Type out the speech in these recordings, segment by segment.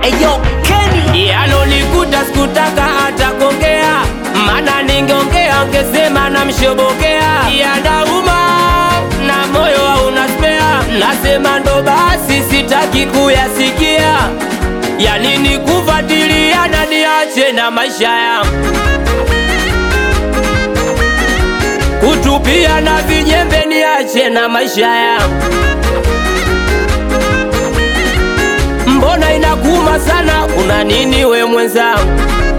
Eyo Kenny yanonikuta sikutaka hata kuongea, mana ningeongea ngesema namshobokea. Yanauma na moyo hauna spea, nasema ndo basi, sitaki kuyasikia. Yanini kufuatilia na niache na maisha yangu kutupia na vijembe, niache na maisha yangu Mbona inakuma sana, una nini we mwenzangu?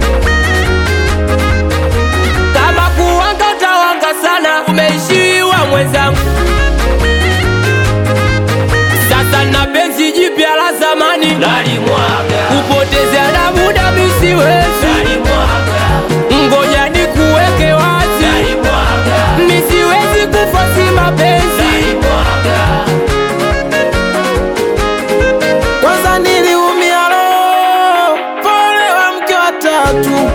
Kama kuwanga utawanga sana, umeishiwa mwenzangu. Sasa na penzi jipya la zamani nalimwaga, kupoteza na muda misiwezi, ngoja nikuweke wazi, misiwezi kufasi mapenzi Kwanza niliumia roho, pole wa mke wa tatu,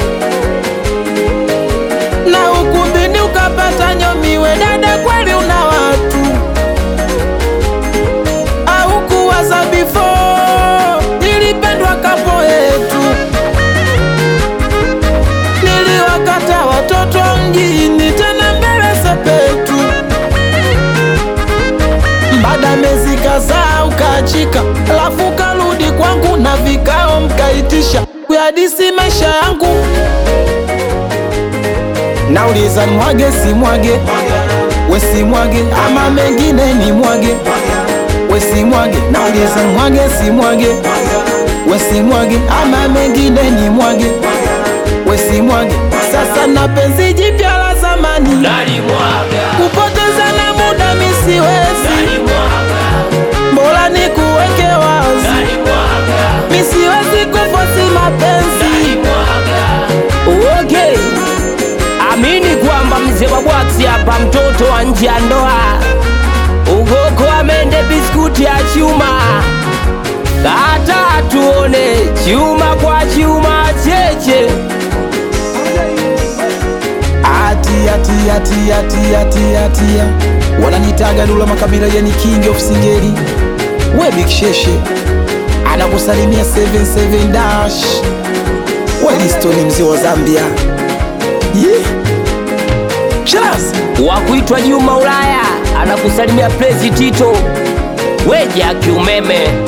na ukumbini ukapata nyomiwe. Dada, kweli una watu au kuwaza before nilipendwa kapo yetu, niliwakata watoto mjini, tena mbele sepetu baada mezi kadhaa ukaachika, alafu karudi kwangu na vikao mkaitisha kuyadisi maisha yangu. Nauliza mwage si mwage, we si mwage ama mengine ni mwage, we si mwage. Nauliza mwage si mwage, we si mwage ama mengine ni mwage, we si mwage. Sasa na penzi jipya la zamani nalimwaga, kupoteza na muda misiwezi, bora ni kuweke wazi, misiwezi kufosi mapenzi. Okay. Amini kwamba mzee wa bwaksi hapa, mtoto wa nje ya ndoa, ugoko amende biskuti ya chuma, kata tuone chuma kwa chuma cheche Atia tia tia tia tia tia, wananitaga Dula Makabila, yani king of singeli. We Big Sheshe anakusalimia 77 dash, we Listoni mzee wa Zambia. Yeah. Cheers. wa kuitwa Juma Ulaya anakusalimia Prezi Tito, weja kiumeme